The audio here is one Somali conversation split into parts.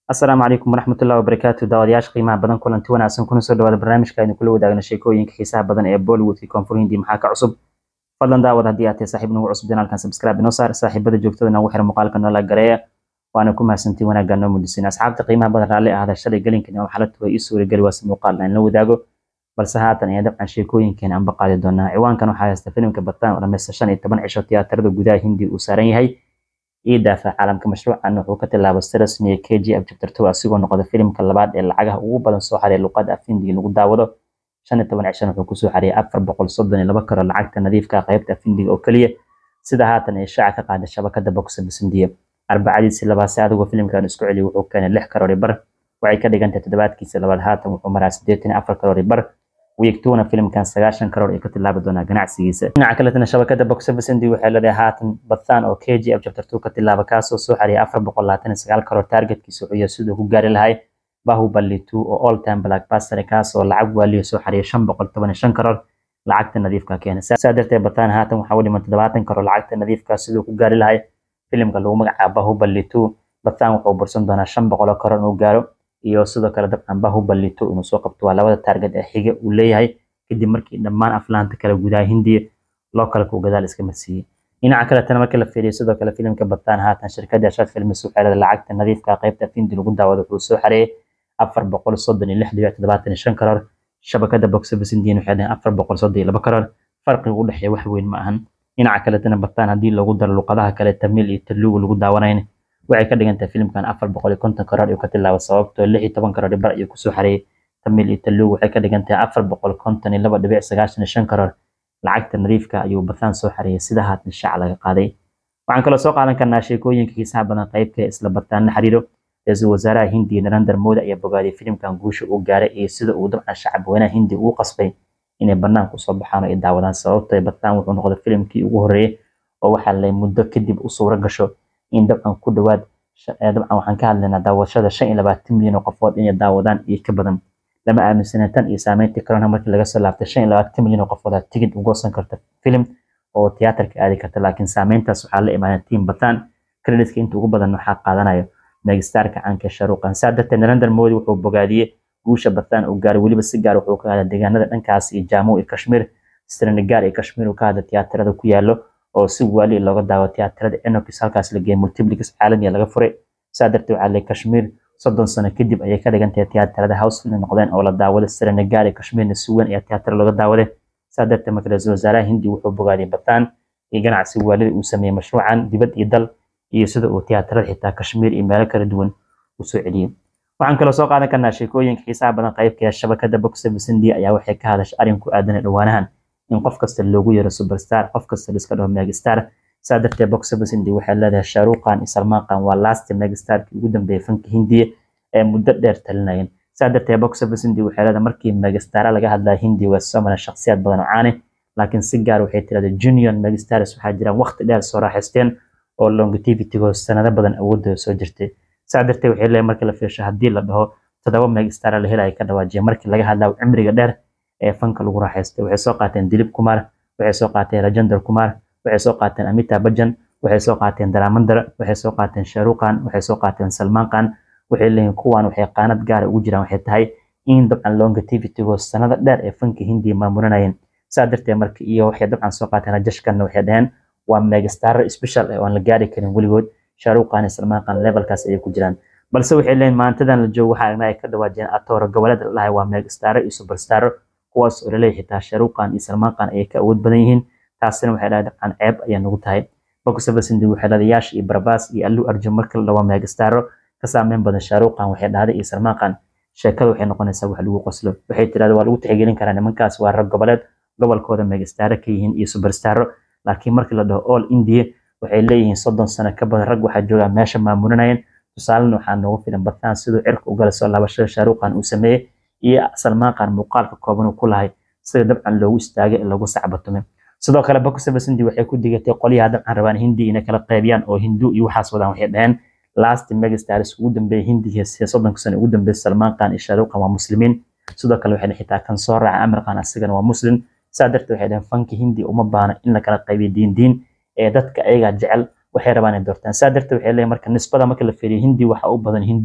asalaamu calaykum waraxmatullahi wabarakaatu daawadayaasha qiimaha badan kulanti wanaagsan kuna soo dhawaada barnaamijka aynu kula wadaagna sheekooyinka xiisaha badan ee bollywoodka koonfur hindi maxaa ka cusub fadlan daawad haddii aad tahay saaxiib nagu cusub janaalkan subscribe inoo saar saaxiibada joogtada nagu xira muuqaalka noola gareeya waana ku mahadsantiin wanaagga noo mudisin asxaabta qiimaha badan raalli ahada shalay gelinkan oo xalad way ii suurageli waase muuqaal aan la wadaago balse haatan ayaa dabcan sheekooyinkeena aan baqaadi doonaa ciwaankan waxaa haysta filimka bataan oo dhammaysta shan iyo toban cisho tiyaatarada gudaha hindi uu saaran yahay ii daafa caalamka mashruucan wuxuu ka tilaabay si rasmiya k g f chapter two asigoo noqda filimka labaad ee lacagaha ugu badan soo xareeya luqada af hindiga lagu daawado shan iyo toban cishan wuxuu kusoo xareeyay afar boqol soddon iyo laba karo lacagta nadiifka qaybta af hindiga oo keliya sida haatan ay shaaca ka qaaday shabakada box office hindiya arbacadiisii labaase adigoo filimkan isku celiya wuxuu keenay lix karoori bar waxay ka dhigantahay toddobaadkiisa labaad haatan wuxuu maraa siddeetan iyo afar karoori bar wiigtuuna filimkan sagaashan karoor ay ka tilaabi doonaa ganacsigiisa dhinaca kaletana shabakada box office hindi waxay leedahay haatan bathan oo k g f chapter two ka tilaaba kaasoo soo xariyay afar boqol labaatan iyo sagaal karoor targetkiisa wuxuu siduu ku gaari lahay bahubali two oo all time blackbuster kaasoo lacag waaliyo soo xariyay shan boqol toban iyo shan karoor lacagta nadiifka keena saa darteed bathan haatan waxaa u dhiman toddobaatan karoor lacagta nadiifka siduu ku gaari lahay filimka lagu magacaabo bahubali two bathan wuxuu bursan doonaa shan boqol oo karoor inuu gaaro iyo sidoo kale dabcan bahubali two inuu soo qabto waa labada taarget ee xiga uu leeyahay kadib markii dhammaan aflaanta kale gudaha hindiya loo kale ku gadaal iska marsiiyey dhinaca kaletana markii la fiiriyo sidoo kale filimka bataan haatan shirkadda ashad filmis waxay leedahay lacagta nadiifka qaybta hindi lagu daawado wuxuu soo xareeyay afar boqol soddon iyo lix dhibic toddobaatan iyo shan karoor shabakada box office indian waxay leedahay afar boqol soddon iyo laba karoor farqiga u dhexeeya wax weyn ma ahan dhinaca kaletana bataan haddii lagu daro luqadaha kale tamil iyo telugu lagu daawanayn waxay ka dhigan tahay filimkan afar boqol iyo konton karoor ayuu ka tilaaba sababtoo lix iyo toban karoor bar ayuu kusoo xareeyay tamil iyo telugu waxay ka dhigan tahay afar boqol konton iyo laba dhibic sagaashan iyo shan karoor lacagta nadiifka ayuu bathaan soo xareeyay sida haatan shaac laga qaaday waxaan kaloo soo qaadan karnaa sheekooyinka xiisaha badan qaybka isla bataan la xiriiro ra-iisul wasaaraha hindiya narendra modi ayaa bogaadiyay filimkan guusha uu gaaray iyo sida uu dabcan shacab weynaha hindiya ugu qasbay inay banaanka usoo baxaan oo ay daawadaan sababtoo bataan wuxuu noqday filimkii ugu horreeyay oo waxaa lay muddo kadib u suura gasho in dabcan ku dhawaad dabcan waxaan ka hadlaynaa daawashada shan iyo labaatan milyan oo qofood inay daawadaan iyo ka badan lama aaminsana tan iyo saameyntii corona markii laga soo laaftay shan iyo labaatan milyan oo qofood aad tigid u goosan karta filim oo tiyaatarka aadi karta laakiin saameyntaas waxaa la imaaday tiim bataan kreditka inta ugu badan waxaa qaadanayo megastarka caanka sharuuqan saa darteed narendra modi wuxuu bogaadiyey guusha bataan uu gaaray weliba si gaar wuxuu ka hadla deegaanada dhankaas iyo jaamu iyo kashmir srinagar iyo kashmir uu ka hadla tiyaatarada ku yaalo oo si waali looga daawo tiyaatarada enokis halkaas la geeyay multiplix caalamiya laga furay saa darteed waxaa lay kashmir soddon sano kadib ayay ka dhigan tahay tiyaatarada houseful noqdeen oo la daawaday srinagar iyo kashmirna si weyn ayaa tiyaatara looga daawaday saa darteed marka ra-iisul wasaaraha hindi wuxuu bogaadiyay bataan iyo ganacsi waalida uu sameeyey mashruucan dibad iyo dal iyo sida uu tiyaatarada xitaa kashmir iyo meelo kala duwan usoo celiyey waxaan kaloo soo qaadan karnaa sheekooyinka xiisaha badan qaybka shabakada box office india ayaa waxay ka hadashay arrin ku aadan dhowaanahan in qof kasta loogu yeero superstar qof kasta liska dhaho megastar saa darteed box office hindi waxay leedahay shaaruqan iyo salmaan khan waa last megastarkii ugu dambeeyay fanka hindiya ee muddo dheer talinayeen saa darteed box office hindi waxay leedahay markii megastara laga hadlaya hindi waa soo maran shakhsiyaad badan oo caane laakiin si gaar waxay tirahday junior megastars waxaa jiraan waqti dheer soo raaxaysteen oo longitivitygo sanado badan awoodooda soo jirtay saa darteed waxay leedahay markii la fiirsho haddii la dhaho toddoba megastar la helaya ka dhawaajiya markii laga hadlayo cimriga dheer ee fanka lagu raaxaystay waxay soo qaateen dilip kumar waxay soo qaateen rajendra kumar waxay soo qaateen amita bajan waxay soo qaateen daramandara waxay soo qaateen sharuqan waxay soo qaateen salmaan khan waxay leeyihin kuwan waxay qaanad gaara ugu jiraan waxay tahay in dabcan longitivitygo sanada dheer ee fanka hindiya maamuranayeen saa darteed marka iyo waxay dabcan soo qaateen rajashkanna waxay dhaheen waa megastar special ee aan la gaari karin weligood sharuqan iyo salmaan khan levelkaas ayay ku jiraan balse waxay leeyihin maantadan la joogo waxaa aragnaa ay ka dhawaajiyeen atoora goboleed la dhahay waa megastaro iyo superstaro kuwaas oo laleeyahay xitaa sharuqan iyo salmaan khan ayay ka awood badan yihiin taasina waxay dhahay dabcan ceeb ayaa nagu tahay boxofacindi waxay dhahday yaash iyo barbaas iyo allu arjun marka la dhawaa megastaro ka saameyn badan sharuqan waxay dhahday iyo salmaan khan sheekada waxay noqonaysaa wax lagu qoslo waxay tirahda waa lagu tixgelin karaa nimankaas waa rag goboleed gobolkooda megastaro ka yihiin iyo superstaro laakiin markii la dhaho all india waxay leeyihiin soddon sano ka badan rag waxaa joogaa meesha maamulinayeen tusaalena waxaa noogu filan bataan siduu cirka ugala soo laabashada shaaruqan uu sameeyey iyo salmaan khan muuqaalka kooban uu ku lahay sida dabcan loogu istaagay ee loogu sacbatumay sidoo kale bakusabas hindi waxay ku digatay qolyaha dabcan rabaan hindi inay kala qaybiyaan oo hindu iyo waxaas wadaan waxay dhaheen last megastars ugu dambeeyay hindiga sida soddonka sano ugu dambeeyay salmaan khan iyo shaaruqan waa muslimiin sidoo kale waxay xitaa kan soo raaca amir khan asigana waa muslim saa darteed waxay dhaheen fanka hindi uma baahna in la kala qaybiyo diin diin ee dadka ayagaa jecel waxay rabaan inay doortaan saa darteed waxay leeyihin marka nisbada marka la fiiriyo hindi waxa u badan hindu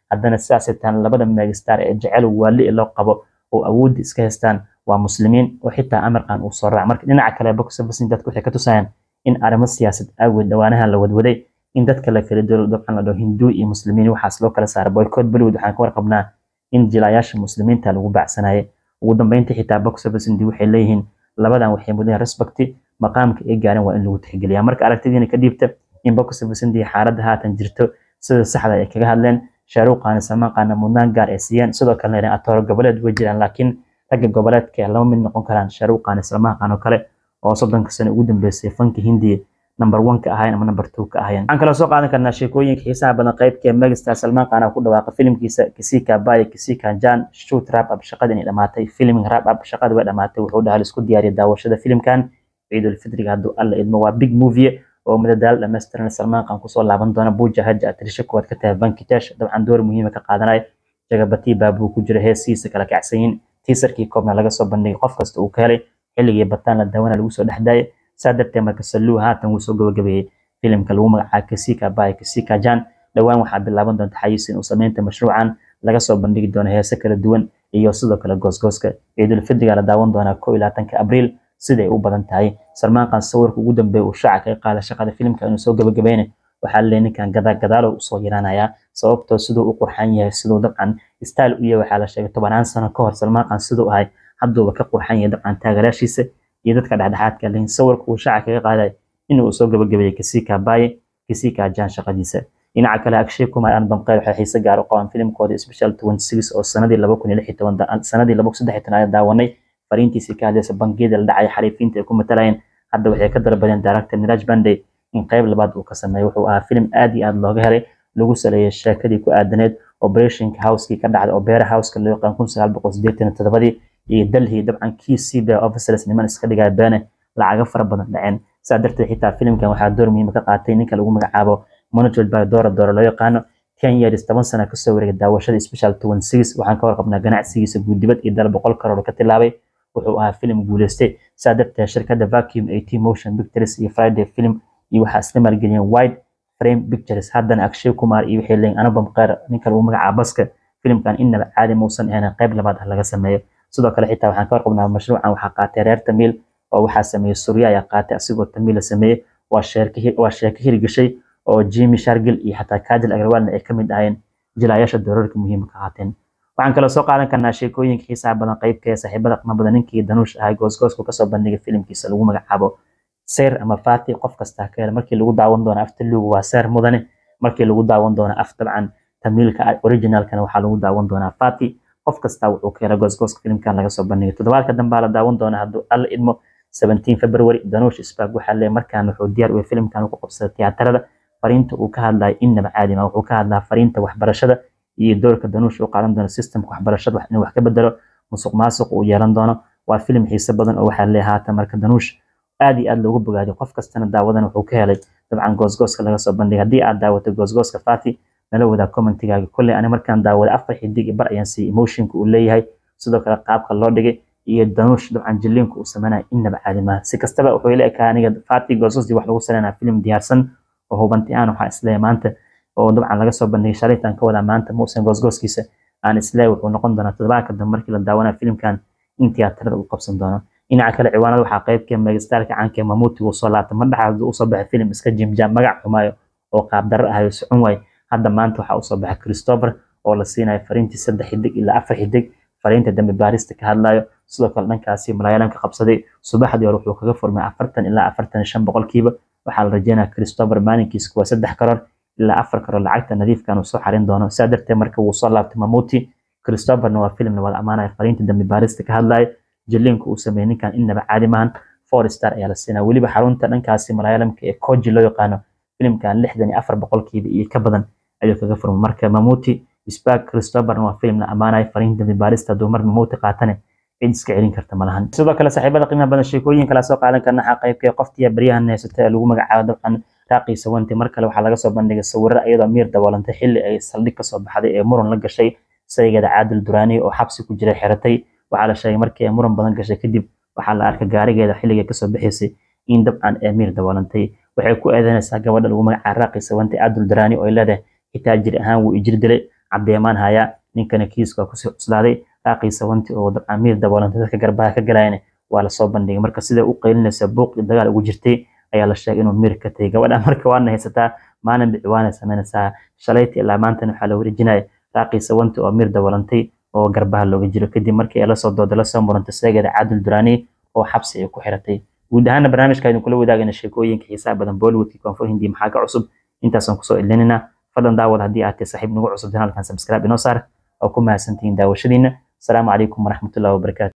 haddana sidaasay tahan labada megastar ee jecel waali loo qabo oo awoodda iska haystaan waa muslimiin oo xitaa amarkan uu soo raac marka dhinaca kale box office dadku waxay ka tusayaan in arrimo siyaasad aagood dhawaanaha la wadwaday in dadka la kala dolo dabcan la dhaho hinduu iyo muslimiin waxaas loo kala saara boycott bollywood waxaan ka warqabnaa in jilayaasha muslimiinta lagu baacsanayay ugu dambeyntii xitaa box office indi waxay leeyihiin labadan waxay mudan respecti maqaamka ay gaareen waa in lagu tixgeliyaa marka aragtidiina ka dhiibta in box office indi xaaladda haatan jirto sida saxda ay kaga hadleen shaaruuqaana salmaanqaana mudnaan gaar ay siiyeen sidoo kalena atooro goboleed way jiraan laakiin ragga goboleedka lama mid noqon karaan shaaruuqaana salmaanqaan oo kale oo soddonka sano ugu dambeysay fanka hindiya number one ka ahayn ama number two ka ahayn waxaan kaloo soo qaadan karnaa sheekooyinka xiisaha badan qaybkee megastar salmaan qaana ku dhawaaqa filimkiisa kisika baya kisika jan shoot rap up shaqada inay dhamaatay filming rap up shaqada way dhamaatay wuxuu dhahaa isku diyaariyay daawashada filimkan ciidul fitriga hadduu alla idmo waa big movie oo madadaalo dhammaystiran salmaan qaan kusoo laaban doona buuja haja atirisho koowaad ka tahay bankitesh dabcan door muhiima ka qaadanaya jagabati baabuu ku jira heesiisa kala kacsanyiin tiisarkii koobna laga soo bandhigay qof kasta uu ka helay xilligii bataan la daawana lagu soo dhexdaayay saa darteed marka saluu haatan wuu soo gabagabeeyey filimka lagu magacaabo kasika bay kasika jan dhowaan waxaa bilaaban doonta xayiis in uu sameynta mashruucan laga soo bandhigi doono heese kala duwan iyo sidoo kale goosgooska ciidul fidriga la daawan doonaa ko iyo labaatanka abriil siday u badan tahay salmaan qaan sawirka ugu dambeeya uu shaaca kaga qaada shaqada filimka inuu soo gabagabeyne waxaa leeyahay ninkan gadaa gadaalo usoo yaraanayaa sababtoo siduu u qurxan yahay siduu dabcan style u yahay waxaa la sheegay tobanaan sano ka hor salmaan qaan siduu ahay hadduuba ka qurxan yahay dabcan taageeraashiisa iyo dadka dhexdhexaadka lehin sawirka uu shaaca kaga qaaday inuu soo gabagabeeyey kasika baye kasika jan shaqadiisa dhinaca kale akshay kumar albam qeyr waxay xiise gaar u qabaan filimkooda special twenty six oo sanadii laba kun iyo lix iyo toban sanadii laba kun saddex iyo toban daawanay fariintiisii ka hadlaysa bangiyada la dhacay xariifiinta ay ku matalayeen hadda waxay ka dalbadeen director niraj bandey in qeyb labaad uu ka sameeyo wuxuu ahaa filim aad iyo aad looga helay lagu saleeyay sheekadii ku aadaneed operationka housekii ka dhacday oo beera houseka loo yaqaan kun sagaal boqol sideetan iyo todobadii iyo dalhii dabcan kii cba officers niman iska dhigaya beene lacaga fara badan dhaceen saa darteed xitaa filimkan waxaa door muhiima ka qaatay ninka lagu magacaabo monitored by dora dora loo yaqaano ten years toban sana kasoo wareegay daawashada special twenty six waxaan ka warqabnaa ganacsigiisa guudibad iyo dal boqol karoor ka tilaabay wuxuu ahaa filim guuleystay saa darteed shirkadda vacuum at motion pictures iyo friday film iyo waxaa isla maalgeliyeen wide frame pictures haddana akshay kumar iyo waxay leeyihin anubam qeyr ninka lagu magacaabo baska filimkan innaba caadi muusan ahayn qayb labaad ah laga sameeyo sidoo kale xitaa waxaan ka warqabnaa mashruucan waxaa qaatay reer tamiil oo waxaa sameeyey surya ayaa qaatay asigoo tamiil la sameeyey waa sheeko hirgashay oo jimmy shargil iyo xataa kajil agrawaalna ay kamid ahayeen jilayaasha doroorka muhiima ka qaateen waxaan kaloo soo qaadan karnaa sheekooyinka xiisaha badan qaybka ee saaxiibada qima badan ninkii danuush ahay goosgoosku kasoo bandhigay filimkiisa lagu magacaabo seyr ama fati qof kasta ka hela markii lagu daawan doono afta lugu waa seyr mudane markii lagu daawan doono af dabcan tamiilka originalkana waxaa lagu daawan doonaa fati qof kasta wuxuu ka hela goosgooska filimkan laga soo bandhigay toddobaadka dambaa la daawan doonaa hadduu alla idmo 17 february danuush spark waxaa leeyahay markaan wuxuu diyaar u yahay filimkan ku qabsaday tiyaatarada fariinta uu ka hadlayo innaba caadi ma wuxuu ka hadlaa fariinta waxbarashada iyo doorka danuush uu qaadan doono systemka waxbarashada inuu wax ka bedelo musuq maasuq uu yeelan doono waa filim xiise badan oo waxaa leeyahay haatan marka danuush aad iyo aad loogu bogaadiyo qof kastana daawadan wuxuu ka helay dabcan goosgooska laga soo bandhigay haddii aad daawato goosgooska fati nala wadaa commentigaaga kolley ani markaan daawada afar xidig bar ayaan siiyey emotionka uu leeyahay sidoo kale qaabka loo dhigay iyo danuush dabcan jiliinka uu sameynaya innaba caadi maaha si kastaba wuxuu ila ekaa aniga fati goosgoosdii wax lagu sameynaya filim diyaarsan oo hubanti aan waxaa isleeyahay maanta oo dabcan laga soo bandhigay shalaytaan ka wadaa maanta muusan goosgooskiisa aan isleeyahay wuxuu noqon doonaa toddobaadka dambe markii la daawanaya filimkan in tiyaatarada uu qabsan doono dhinaca kale ciwaanada waxaa qaybka megastarka caanka mamuuti uu soo laabtay madhaxa hadduu usoo baxay filim iska jimjaam magac xumaayo oo qaabdarro ahayo socon waay hadda maanta waxaa usoo baxay christopher oo la siinayo fariintii saddex xidig ilaa afar xidig fariinta dambe baarista ka hadlayo sidoo kale dhankaasi malaayalan ka qabsaday subaxdii hore wuxuu kaga furmay afartan ilaa afartan shan boqolkiiba waxaa la rajeynaya christopher maalinkiisa waa saddex karoor ilaa afar karoor lacagta nadiifkan uu soo xarin doono saa darteed marka wuu soo laabtay mamuuti christopherna waa filimna wada ammaanaya fariinta dambe baarista ka hadlayo jiliinka uu sameeyey ninkan innaba caadi maahan four star ayaa la siinaa weliba xarunta dhankaasi malaayalamka ee koji loo yaqaano filimkan lixdan iyo afar boqolkiiba iyo ka badan ayuu kaga furmay marka mamuuti spark christopherna waa filim la ammaanayo fariinta dambe baarista hadduu mar mamuuti qaatane cid iska celin karta malahan sidoo kale saaxiibada qiimaha badan sheekooyin kala soo qaadan karna xaq qaybkee qoftiya baryahan haysata ee lagu magacaabo dabcan raaqiisa wanti mar kale waxaa laga soo bandhigay sawirro iyadoo miir daboolantay xilli ay saldhig kasoo baxday ee muran la gashay saygeeda caadil duraani oo xabsi ku jiray xiratay waxaa la sheegay markii ay muran badan gashay kadib waxaa la arkay gaarigeeda xilligay kasoo baxaysay in dabcan ee miir daboolantay waxay ku eedeynaysaa gabadha lagu magacaabo raaqiisa wanti caadil duraani oo ay leedahay xitaa jir ahaan wuu ijir dilay cadeemaan haya ninkana kiiska kusii cuslaaday raaqiisa wanti oo amiir daboolantay dadka garbaha ka galayana waa lasoo bandhigay marka sida u qaylinaysa buuq iyo dagaal ugu jirtay ayaa la sheegay inuu miir ka tagay gabadha marka waana haysataa maalin biciwaana sameynaysaa shalayta ilaa maantana waxaa la wareejinaya raaqiisa wanti oo miir daboolantay oo garbaha looga jiro kadib markii ay lasoo dooda lasoo murantay seegeeda caadil duraani oo xabsi ay ku xiratay guud ahaana barnaamijka aynu kula wadaagayna sheekooyinka xiisaha badan bollywoodkii koonfur hindi maxaa ka cusub intaasaan kusoo ilinina fadlan daawad haddii aad tahay saaxiib nagu cusub janaalkan subscribe inoo saar oo ku mahadsantihiin daawashadiina asalaamu calaykum waraxmatullahi wabarakaatu